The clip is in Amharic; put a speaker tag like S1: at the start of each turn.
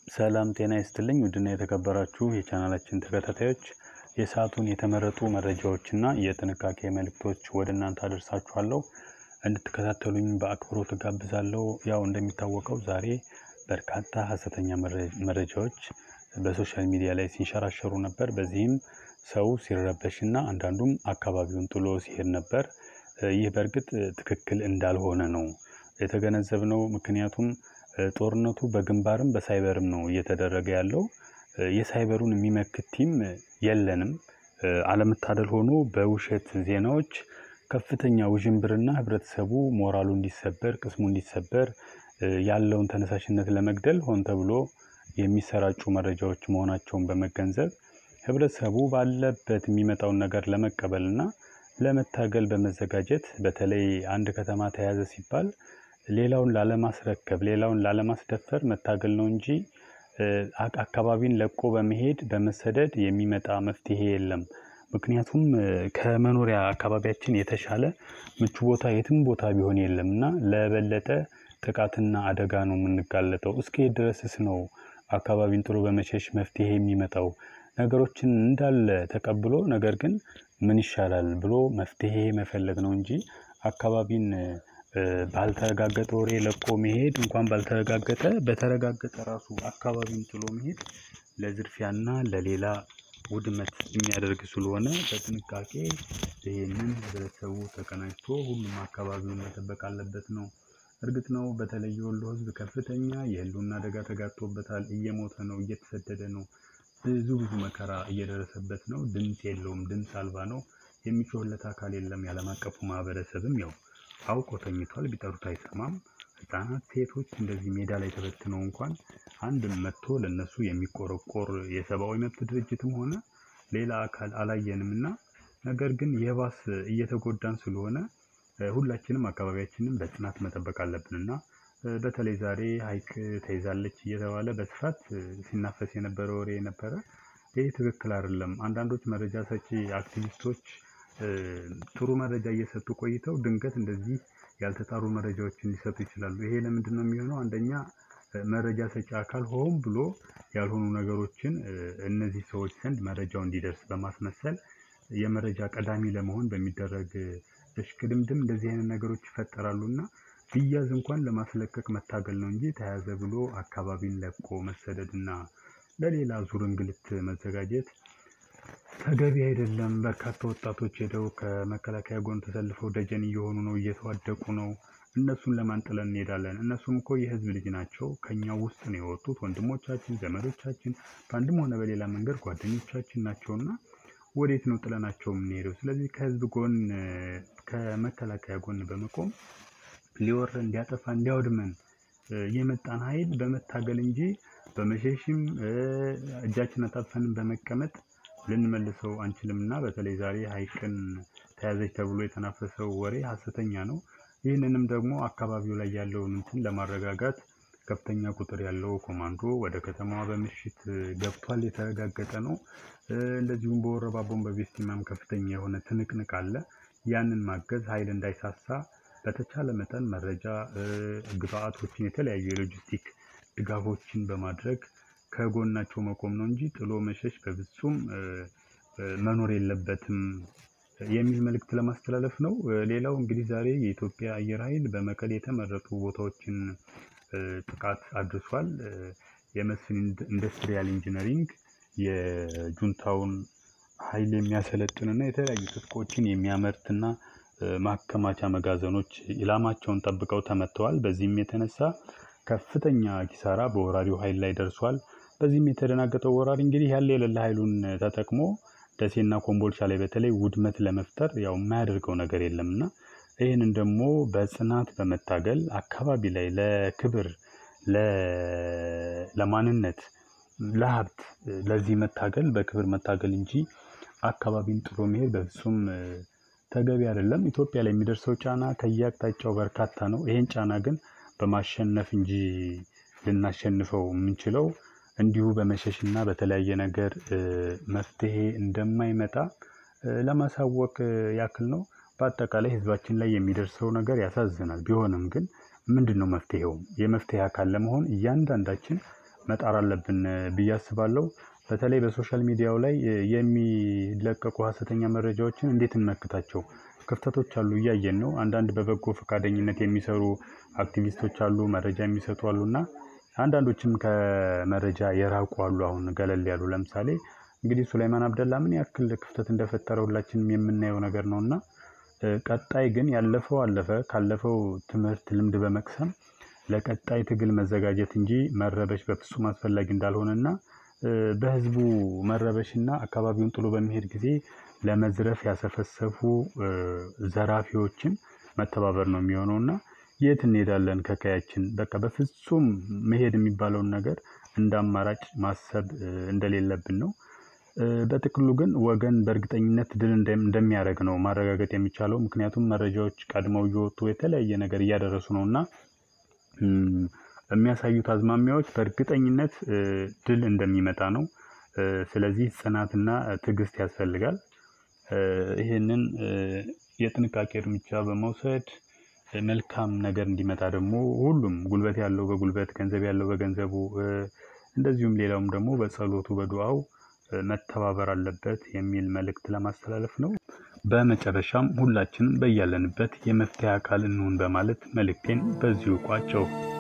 S1: ሰላም ጤና ይስጥልኝ ውድና የተከበራችሁ የቻናላችን ተከታታዮች የሰዓቱን የተመረጡ መረጃዎችና የጥንቃቄ መልእክቶች ወደ እናንተ አደርሳችኋለሁ። እንድትከታተሉኝ በአክብሮት እጋብዛለሁ። ያው እንደሚታወቀው ዛሬ በርካታ ሀሰተኛ መረጃዎች በሶሻል ሚዲያ ላይ ሲንሸራሸሩ ነበር። በዚህም ሰው ሲረበሽና አንዳንዱም አካባቢውን ጥሎ ሲሄድ ነበር። ይህ በእርግጥ ትክክል እንዳልሆነ ነው የተገነዘብነው። ምክንያቱም ጦርነቱ በግንባርም በሳይበርም ነው እየተደረገ ያለው። የሳይበሩን የሚመክት ቲም የለንም። አለመታደል ሆኖ በውሸት ዜናዎች ከፍተኛ ውዥንብርና ህብረተሰቡ ሞራሉ እንዲሰበር፣ ቅስሙ እንዲሰበር ያለውን ተነሳሽነት ለመግደል ሆን ተብሎ የሚሰራጩ መረጃዎች መሆናቸውን በመገንዘብ ህብረተሰቡ ባለበት የሚመጣውን ነገር ለመቀበልና ለመታገል በመዘጋጀት በተለይ አንድ ከተማ ተያዘ ሲባል ሌላውን ላለማስረከብ ሌላውን ላለማስደፈር መታገል ነው እንጂ አካባቢን ለቆ በመሄድ በመሰደድ የሚመጣ መፍትሄ የለም። ምክንያቱም ከመኖሪያ አካባቢያችን የተሻለ ምቹ ቦታ የትም ቦታ ቢሆን የለም እና ለበለጠ ጥቃትና አደጋ ነው የምንጋለጠው። እስከ ድረስስ ነው አካባቢን ጥሎ በመሸሽ መፍትሄ የሚመጣው? ነገሮችን እንዳለ ተቀብሎ ነገር ግን ምን ይሻላል ብሎ መፍትሄ መፈለግ ነው እንጂ አካባቢን ባልተረጋገጠ ወሬ ለቆ መሄድ እንኳን ባልተረጋገጠ በተረጋገጠ ራሱ አካባቢን ጥሎ መሄድ ለዝርፊያና ለሌላ ውድመት የሚያደርግ ስለሆነ በጥንቃቄ ይህንን ህብረተሰቡ ተቀናጅቶ ሁሉም አካባቢውን መጠበቅ አለበት ነው። እርግጥ ነው በተለይ የወሎ ህዝብ ከፍተኛ የህልውና አደጋ ተጋርጦበታል። እየሞተ ነው፣ እየተሰደደ ነው፣ ብዙ ብዙ መከራ እየደረሰበት ነው። ድምፅ የለውም፣ ድምፅ አልባ ነው። የሚጮህለት አካል የለም። የዓለም አቀፉ ማህበረሰብም ያው አውቆ ተኝቷል። ቢጠሩት አይሰማም። ህጻናት፣ ሴቶች እንደዚህ ሜዳ ላይ ተበትነው እንኳን አንድም መጥቶ ለነሱ የሚቆረቆር የሰብአዊ መብት ድርጅትም ሆነ ሌላ አካል አላየንም እና ነገር ግን የባስ እየተጎዳን ስለሆነ ሁላችንም አካባቢያችንን በጽናት መጠበቅ አለብን እና በተለይ ዛሬ ሀይቅ ተይዛለች እየተባለ በስፋት ሲናፈስ የነበረ ወሬ ነበረ። ይህ ትክክል አይደለም። አንዳንዶች መረጃ ሰጪ አክቲቪስቶች ጥሩ መረጃ እየሰጡ ቆይተው ድንገት እንደዚህ ያልተጣሩ መረጃዎችን ሊሰጡ ይችላሉ። ይሄ ለምንድን ነው የሚሆነው? አንደኛ መረጃ ሰጪ አካል ሆን ብሎ ያልሆኑ ነገሮችን እነዚህ ሰዎች ዘንድ መረጃው እንዲደርስ በማስመሰል የመረጃ ቀዳሚ ለመሆን በሚደረግ እሽቅድምድም እንደዚህ አይነት ነገሮች ይፈጠራሉ እና ቢያዝ እንኳን ለማስለቀቅ መታገል ነው እንጂ ተያዘ ብሎ አካባቢን ለቆ መሰደድ እና ለሌላ ዙር እንግልት መዘጋጀት ተገቢ አይደለም። በርካታ ወጣቶች ሄደው ከመከላከያ ጎን ተሰልፈው ደጀን እየሆኑ ነው፣ እየተዋደቁ ነው። እነሱን ለማን ጥለን እንሄዳለን? እነሱም እኮ የህዝብ ልጅ ናቸው። ከኛው ውስጥ ነው የወጡት ወንድሞቻችን፣ ዘመዶቻችን፣ በአንድም ሆነ በሌላ መንገድ ጓደኞቻችን ናቸውና ወዴት ነው ጥለናቸው የምንሄደው? ስለዚህ ከህዝብ ጎን ከመከላከያ ጎን በመቆም ሊወረን፣ እንዲያጠፋ፣ እንዲያወድመን የመጣን ኃይል በመታገል እንጂ በመሸሽም እጃችን አጣጥፈንም በመቀመጥ ልንመልሰው አንችልም እና በተለይ ዛሬ ሀይቅን ተያዘች ተብሎ የተናፈሰው ወሬ ሀሰተኛ ነው። ይህንንም ደግሞ አካባቢው ላይ ያለውን እንትን ለማረጋጋት ከፍተኛ ቁጥር ያለው ኮማንዶ ወደ ከተማዋ በምሽት ገብቷል፣ የተረጋገጠ ነው። እንደዚሁም በወረባቦን በቤስቲማም ከፍተኛ የሆነ ትንቅንቅ አለ። ያንን ማገዝ ኃይል እንዳይሳሳ በተቻለ መጠን መረጃ ግብአቶችን፣ የተለያዩ የሎጂስቲክ ድጋፎችን በማድረግ ከጎናቸው መቆም ነው እንጂ ጥሎ መሸሽ በፍጹም መኖር የለበትም የሚል መልእክት ለማስተላለፍ ነው። ሌላው እንግዲህ ዛሬ የኢትዮጵያ አየር ኃይል በመቀሌ የተመረጡ ቦታዎችን ጥቃት አድርሷል። የመስፍን ኢንዱስትሪያል ኢንጂነሪንግ የጁንታውን ኃይል የሚያሰለጥንና የተለያዩ ትጥቆችን የሚያመርትና ማከማቻ መጋዘኖች ኢላማቸውን ጠብቀው ተመተዋል። በዚህም የተነሳ ከፍተኛ ኪሳራ በወራሪው ኃይል ላይ ደርሷል። በዚህም የተደናገጠው ወራሪ እንግዲህ ያለ የሌለ ኃይሉን ተጠቅሞ ደሴና ኮምቦልቻ ላይ በተለይ ውድመት ለመፍጠር ያው የማያደርገው ነገር የለም እና ይህንን ደግሞ በጽናት በመታገል አካባቢ ላይ ለክብር፣ ለማንነት፣ ለሀብት ለዚህ መታገል በክብር መታገል እንጂ አካባቢን ጥሎ መሄድ በፍጹም ተገቢ አይደለም። ኢትዮጵያ ላይ የሚደርሰው ጫና ከየአቅጣጫው በርካታ ነው። ይህን ጫና ግን በማሸነፍ እንጂ ልናሸንፈው የምንችለው እንዲሁ በመሸሽና በተለያየ ነገር መፍትሄ እንደማይመጣ ለማሳወቅ ያክል ነው። በአጠቃላይ ህዝባችን ላይ የሚደርሰው ነገር ያሳዝናል። ቢሆንም ግን ምንድን ነው መፍትሄው? የመፍትሄ አካል ለመሆን እያንዳንዳችን መጣር አለብን ብዬ አስባለሁ። በተለይ በሶሻል ሚዲያው ላይ የሚለቀቁ ሀሰተኛ መረጃዎችን እንዴት እንመክታቸው? ክፍተቶች አሉ እያየን ነው። አንዳንድ በበጎ ፈቃደኝነት የሚሰሩ አክቲቪስቶች አሉ፣ መረጃ የሚሰጡ አሉ እና አንዳንዶችም ከመረጃ የራቁ አሉ። አሁን ገለል ያሉ ለምሳሌ እንግዲህ ሱላይማን አብደላ ምን ያክል ክፍተት እንደፈጠረ ሁላችንም የምናየው ነገር ነው እና ቀጣይ ግን ያለፈው አለፈ። ካለፈው ትምህርት ልምድ በመቅሰም ለቀጣይ ትግል መዘጋጀት እንጂ መረበሽ በፍጹም አስፈላጊ እንዳልሆነና በህዝቡ መረበሽና አካባቢውን ጥሎ በሚሄድ ጊዜ ለመዝረፍ ያሰፈሰፉ ዘራፊዎችን መተባበር ነው የሚሆነው እና የት እንሄዳለን ከቀያችን? በቃ በፍጹም መሄድ የሚባለውን ነገር እንደ አማራጭ ማሰብ እንደሌለብን ነው። በጥቅሉ ግን ወገን በእርግጠኝነት ድል እንደሚያደርግ ነው ማረጋገጥ የሚቻለው። ምክንያቱም መረጃዎች ቀድመው እየወጡ የተለያየ ነገር እያደረሱ ነው እና የሚያሳዩት አዝማሚያዎች በእርግጠኝነት ድል እንደሚመጣ ነው። ስለዚህ ጽናትና ትዕግስት ያስፈልጋል። ይህንን የጥንቃቄ እርምጃ በመውሰድ መልካም ነገር እንዲመጣ ደግሞ ሁሉም ጉልበት ያለው በጉልበት ገንዘብ ያለው በገንዘቡ እንደዚሁም ሌላውም ደግሞ በጸሎቱ በዱዓው መተባበር አለበት የሚል መልእክት ለማስተላለፍ ነው። በመጨረሻም ሁላችንም በያለንበት የመፍትሄ አካል እንሁን በማለት መልእክቴን በዚሁ ቋጨው።